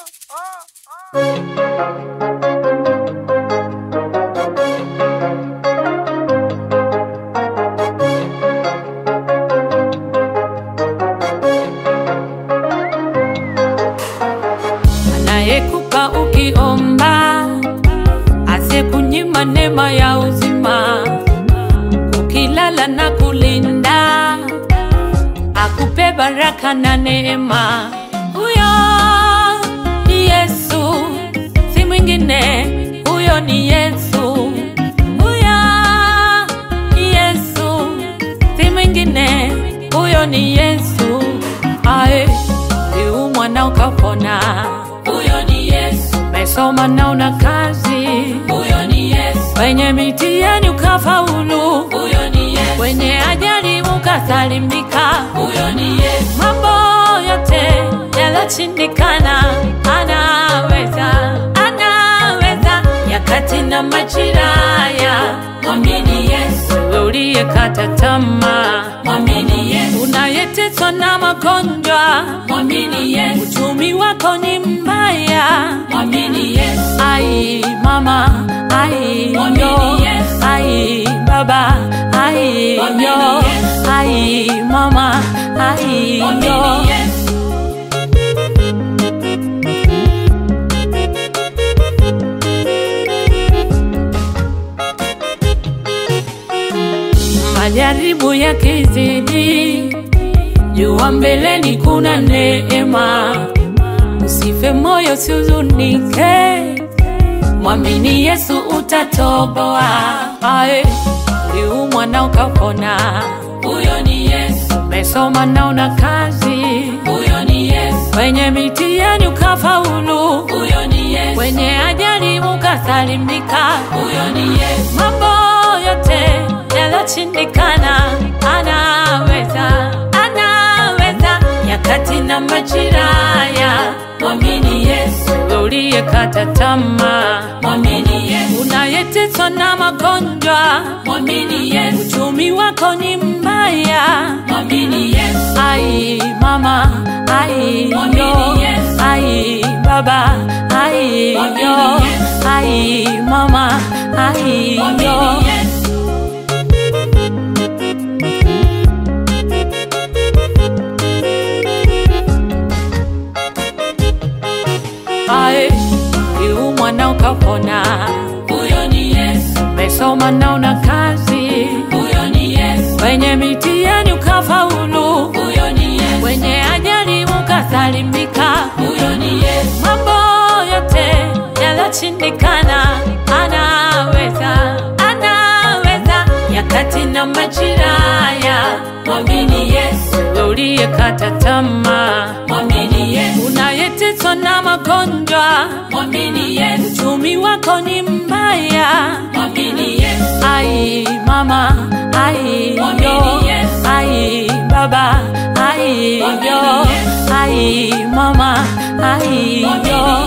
anayekupa ukiomba, asiyekunyima neema ya uzima, ukilala na kulinda, akupe baraka na neema. Huyo ni Yesu, si mwingine, huyo ni Yesu. Huyo ni Yesu, si mwingine, huyo ni Yesu. Ae, uliumwa na ukapona Huyo ni Yesu, Umesoma na una kazi, huyo ni Yesu, kwenye mitihani ukafaulu, huyo ni Yesu, kwenye ajali ukasalimika. huyo ni Yesu, Mambo yote yaloshindikana, anaweza, anaweza. Nyakati na majira haya, mwamini Yesu, wewe uliyekata tamaa, mwamini Yesu, unayeteswa na magonjwa, mwamini Yesu, uchumi wako ni mbaya, mwamini Yesu, Ai mama, ai Mwamini yo, Yesu. ai baba, ai Mwamini yo, Yesu. ai mama, ai yo. mwamini Yesu, Majaribu yakizidi, jua mbeleni kuna neema. Usife moyo, usihuzunike, mwamini Yesu utatoboa. Ae, uliumwa na ukapona, huyo ni Yesu, umesoma na una kazi, huyo ni Yesu, kwenye mitihani ukafaulu, huyo ni Yesu, kwenye ajali ukasalimika. huyo ni Yesu, mambo yote yaloshindikana, anaweza, anaweza. Nyakati na majira haya, mwamini Yesu, wewe uliyekata tamaa, mwamini Yesu, unayeteswa na magonjwa, mwamini Yesu, uchumi wako ni mbaya. mwamini Yesu, Ai mama, ai Mwamini yo, Yesu. ai baba, ai Mwamini yo, Yesu. ai mama, ai yo. mwamini Yesu, Ae, uliumwa na ukapona, huyo ni Yesu, umesoma na una kazi, huyo ni Yesu, kwenye mitihani ukafaulu, huyo ni Yesu, kwenye ajali ukasalimika. huyo ni Yesu, Mambo yote yaloshindikana, anaweza, anaweza. Nyakati na majira haya, mwamini Yesu, wewe uliyekata tamaa, mwamini Yesu, unayeteswa na magonjwa, mwamini Yesu, uchumi wako ni mbaya. mwamini Yesu, Ai mama, ai Mwamini yo, Yesu. ai baba, ai Mwamini yo, Yesu. ai mama, ai Mwamini yo.